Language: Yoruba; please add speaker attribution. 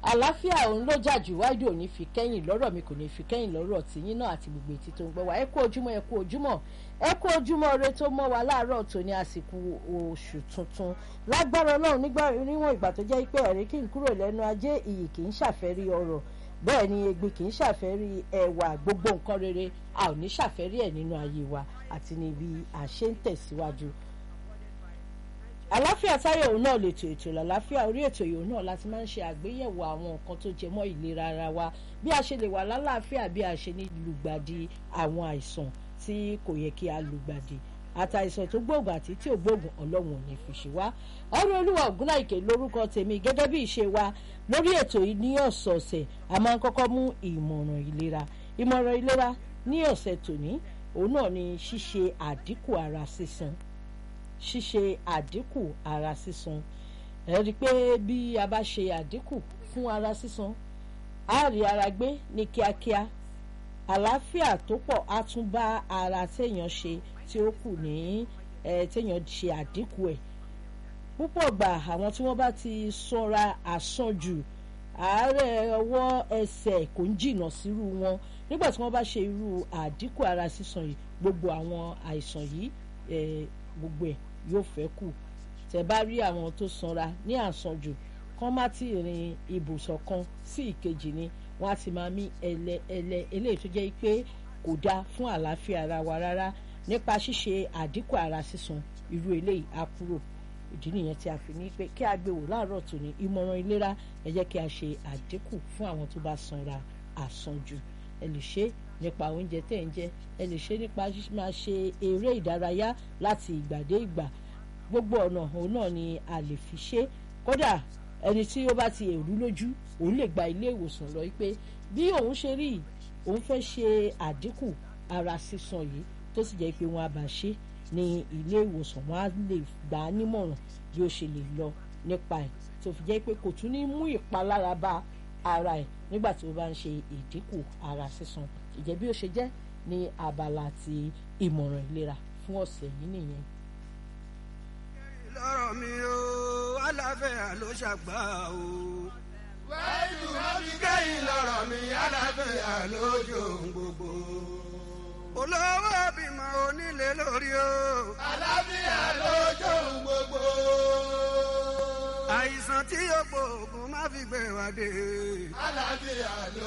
Speaker 1: àlàáfíà òun ló jà jù wáìdì òní fi kẹ́yìn lọ́rọ̀ mi kò ní fi kẹ́yìn lọ́rọ̀ tìyín náà àti gbogbo etí tó ń gbọ́ wá ẹ kú ojúmọ́ ẹ kú ojúmọ́ ẹ kú ojúmọ́ ire tó mọ́ wa láàárọ̀ tó ní àsìkò oṣù tuntun lágbára ọlọ́run nígbà níwọ̀n ìgbà tó jẹ́ pé ẹ̀rí kì í kúrò lẹ́nu ajé iyì kì í ṣàfẹ́rí ọrọ̀ bẹ́ẹ̀ ni egbin kì í ṣàfẹ́rí ẹwà gbogbo nǹkan rere a ò ní ṣàfẹ́rí ẹ̀ nínú ayé wa àti níbi àṣẹ ń tẹ̀síwájú àláfíà táyọ̀ òun náà lè tò ètò làláfíà orí ètò yòó náà láti máa ń ṣe àgbéyẹ̀wò àwọn nǹkan tó jẹ mọ́ ìlera ara wa bí a ṣe lè wà lálàáfíà bí a ṣe ní lùgbàdì àwọn àìsàn tí kò yẹ kí a lùgbàdì àtàìsàn tó gbóògùn àti tí ò gbóògùn ọlọ́run ò ní fi ṣe wá ọ̀rọ̀ olúwa ògúnláìkè lórúkọ tèmi gẹ́gẹ́ bí ìṣe wa lórí ètò yìí ní ọ̀sọ̀ọ̀sẹ̀ a máa ń kọ́kọ́ mú ìmọ̀ràn ìlera ìmọ̀ràn ìlera ní ọ̀sẹ̀ tòní òun náà ni ṣíṣe àdínkù ara sísan ṣíṣe àdínkù ara sísan ẹ rí i pé bí a bá ṣe àdínkù fún ara sísan á rí ara gbé ní kíákíá àlàáfíà tó pọ̀ á tún bá ara téèyàn ṣe tí ó kù ní ẹ téèyàn ṣe àdínkù ẹ̀ púpọ̀ gbà àwọn tí wọ́n bá ti sanra àsanjù àárẹ̀ ọwọ́ ẹsẹ̀ kò ń jìnnà sírú wọn nígbà tí wọ́n bá ṣe irú àdínkù ara sísan yìí gbogbo àwọn àìsàn yìí gbogbo ẹ̀ yóò fẹ́ kù tẹ́ bá rí àwọn tó sanra ní àsanjù kán má ti rin ibùsọ̀ kan sí ìkejì ni wọ́n á ti máa mí ẹlẹ ẹlẹ eléyìí tó jẹ́ pé kò dáa fún àlàáfíà ara wa rárá nípa ṣíṣe àdínkù ara sísan irú eléyìí á kúrò ìdí nìyẹn tí a fi ní pé kí a gbé wò láàárọ̀ tòní ìmọ̀ràn ìlera ẹ jẹ́ kí a ṣe àdínkù fún àwọn tó bá sanra àsanjù ẹ lè ṣe nípa oúnjẹ tẹ̀ ń jẹ ẹ lè ṣe nípa máa ṣe eré ìdárayá láti ìgbà dé ìgbà gbogbo ọ̀nà òun náà ni a lè fi ṣe kódà ẹni tí ó bá ti èrú lójú òun lè gba ilé ìwòsàn lọ pé bí òun ṣe rí òun fẹ́ ṣe àdínkù ara sísan yìí tó sì jẹ́ pé wọ́n á bá ṣe ní ilé ìwòsàn wọ́n á lè gbà á nímọ̀ràn bí ó ṣe lè lọ nípa ẹ̀ tó fi jẹ́ pé kò tún ní mú ìpalára bá ara ẹ̀ nígbà tí ó bá ń ṣe ìdínkù ara sísan ìjẹ́ bí ó ṣe jẹ́ ní abala ti ìmọ̀ràn ìlera fún ọ̀sẹ̀ yìí nìyẹn.
Speaker 2: lọ́rọ̀ mi o aláfẹ́yà ló ṣàgbà o.
Speaker 3: wáyù ọbí kẹ́yìn lọ́rọ̀ mi aláfẹ́yà lójú gbogbo.
Speaker 2: olówó bímọ onílé lórí o.
Speaker 3: àlàáfíà lójú gbogbo.
Speaker 2: àìsàn tí yóò gbóògùn má fi gbé wa dé.
Speaker 3: àlàáfíà ló.